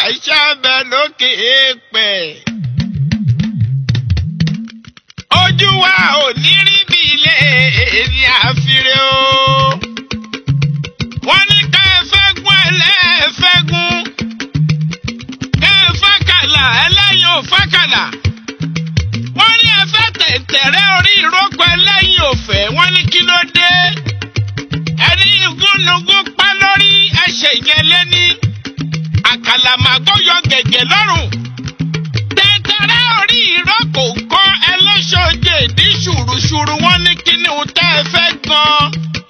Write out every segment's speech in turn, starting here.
ṣàbẹ̀ lókè èèpẹ̀. ojú wa ò ní rí bí ilé èyí àfiré o. wọ́n ní ká ẹ fẹ́ gún ẹlẹ́ẹ̀fẹ́gún. ká ẹ fẹ́ kàlà ẹlẹ́yin ò fẹ́ kàlà. wọ́n ní ẹ fẹ́ tẹ̀tẹ̀rẹ́ orí ìrókò ẹlẹ́yin ò fẹ́ wọ́n ní kí ló dé. ẹni igúnnugún pa lórí ẹsẹ̀ yẹn lé ní àkàlàmàgbò yọ gẹ̀gẹ̀ lọ́rùn. tẹ̀tẹ̀rẹ́ orí ìrókò kọ́ ẹlẹ́ṣọ̀jẹ̀ ní ṣùrùṣùrù wọ́n ní kí ni òun tẹ́ ẹ fẹ́ gan-an.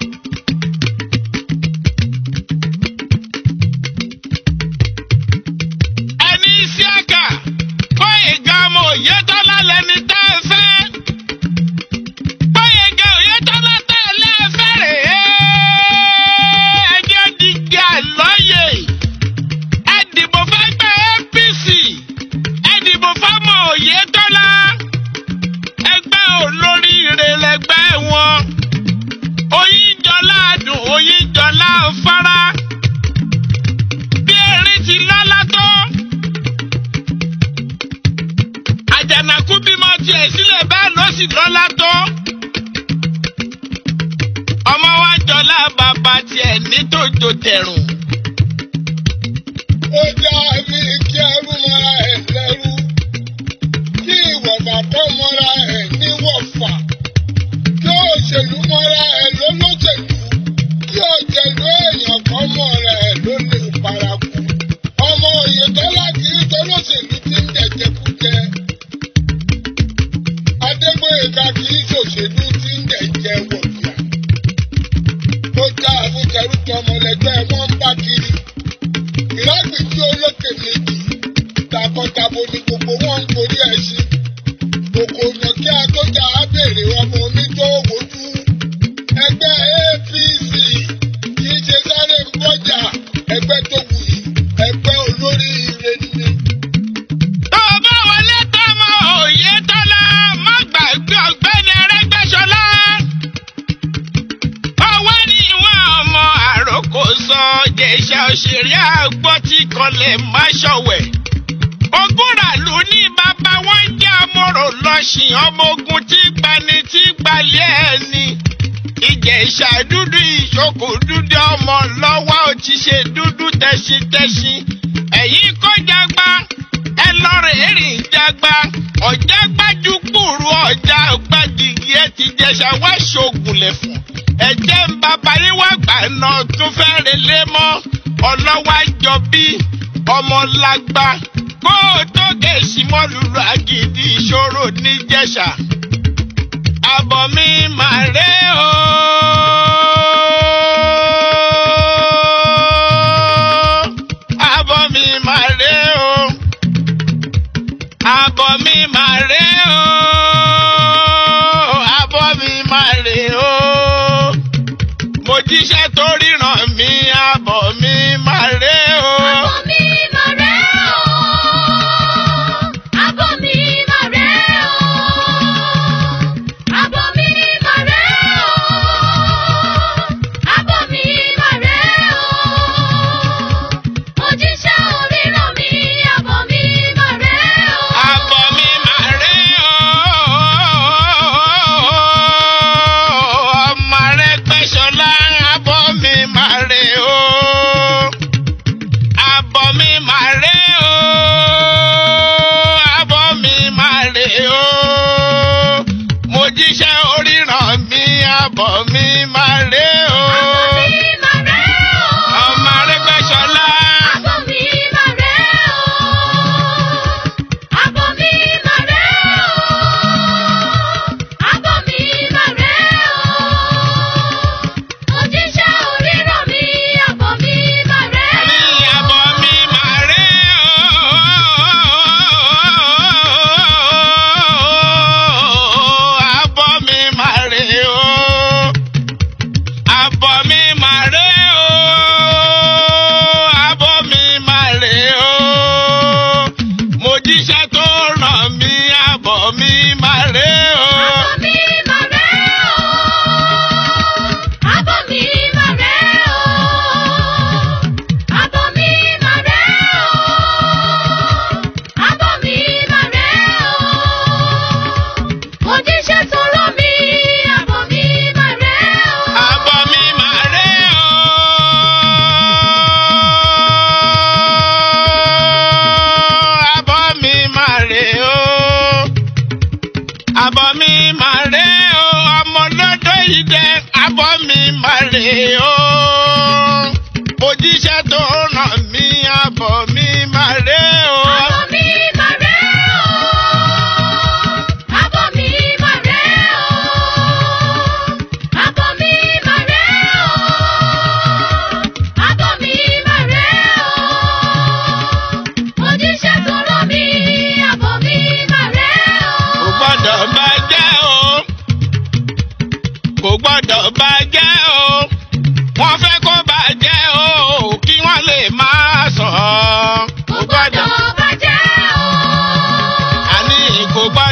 ẹni Isiaka Gbóyèga ọmọ Oyètọ́lá lẹni tẹ́ ẹ fẹ́. Gbóyèga Oyètọ́lá tẹ́ ẹ lẹ́ẹ̀fẹ́ rèé. ẹjẹ́ dìgbì àlọ́yè. ẹ dìbò fẹ́gbẹ́ APC. ẹ dìbò fọ́mọ Oyètọ́lá. ẹgbẹ́ olóríire lẹgbẹ́ wọn. Oyíjọlá dùn Oyíjọlá fara. bí erin ti lọ́lá tó. àjànàkú bímọ tiẹ̀ sílẹ̀ bẹ́ẹ̀ ló sì lọ́lá tó. ọmọ wa jọlá bàbá tiẹ̀ ní tòjò tẹ̀rùn. ó já ní kí ẹrú mọ́ra ẹ̀ lẹ́rú kí ìwọ̀fà kọ́ mọ́ra ẹ̀ níwọ̀fà kí òṣèlú mọ́ra ẹ̀ lólóṣèlú kí òjèlú èèyàn kọ́ mọ́ra ẹ̀ ló lè paraku. ọmọ Oyètọ́lá kì í tolóṣèlú tí ń jẹjẹkújẹ. Adégbóyèga kì í ṣòṣèlú tí ń jẹjẹ wọ̀bìà. ó já àbújẹrú tọmọlẹgbẹ́ wọn ń bá kiri ìrágbìjí olókè méjì takọtabo ni gbogbo wọn ń gorí ẹṣin kòkò ọ̀nà kí atójà á béèrè ọmọ oníjó wojú ẹgbẹ́ APC kì í ṣe sáré ń bọ́jà ẹgbẹ́ tó wuyì ẹgbẹ́ olóríire ni. tó o bá wọlé tọmọ Oyètọ́lá má gbàgbé ọ̀gbẹ́ni Arẹ́gbẹ́ṣọlá. ọwọ́ ni ìwọ̀n ọmọ àròkọ sọ jẹ̀ṣà òṣèré àgbọ̀ tí kọlẹ̀ má ṣọ̀wẹ̀. ogúnràlú ní bàbá wọn jẹ́ amọ̀rò lọ́sìn ọmọ ogun tí gbani tí gbalẹ̀ ẹni. ìjẹ̀ṣà dúdú ìṣokò dúdú ọmọ lọ́wọ́ ò ti ṣe dúdú tẹ̀sítẹ̀sí. ẹ̀yin kó jagba ẹ lọ́rọ̀ èrìn jagba ọ̀já gbájú kúrú ọ̀já gbájigi ẹ ti jẹ̀ṣà wá ṣoògùn lẹ̀fọ̀n ẹ̀jẹ̀ ń bàbá yín wá gbà náà tún fẹ́ relé mọ́ ọlọ́wà jọ bí ọmọlágbá kó o tó gèsì mọ́ lùlù àgìdì ìṣòro níjẹ̀ṣà àbọ̀ mi máa ré o. àbọ̀ mi máa ré o. àbọ̀ mi máa ré o. àbọ̀ mi máa ré o. mo jíṣẹ́ tó ríran mi àbọ̀ mi máa ré o. Àbọ̀ mi máa rẹ̀ o. Àbọ̀ mi máa rẹ̀ o. Àbọ̀ mi máa rẹ̀ o. Àbọ̀ mi máa rẹ̀ o. Òjíṣẹ́ oríran mi, àbọ̀ mi máa rẹ̀ o. Àbọ̀ mi máa ré o. Ọmọ Arẹ́gbẹ́ṣọlá, àbọ̀ mi máa ré o. Àbọ̀ mi máa ré o. Àbọ̀ mi máa ré o. Mo jíṣẹ́ oríran mi, àbọ̀ mi máa ré o. Àbọ̀ mi máa rẹ̀ o. Ọmọ Arẹ́gbẹ́ṣọlá. Àbọ̀ mi máa rẹ̀ o. Àbọ̀ mi máa rẹ̀ o. Àbọ̀ mi máa rẹ̀ o. Òjíṣẹ́ oríran mi, àbọ̀ mi máa rẹ̀ Ní o. àbọ̀ mi máa ré o. Àbọ̀ mi máa ré o.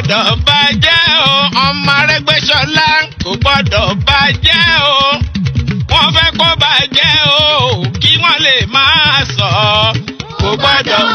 gbọ́dọ̀ bàjẹ́ o ọmọ Arẹ́gbẹ́ṣọlá kò gbọ́dọ̀ bàjẹ́ o wọ́n fẹ́ kó bàjẹ́ o kí wọ́n lè máa sọ kò gbọ́dọ̀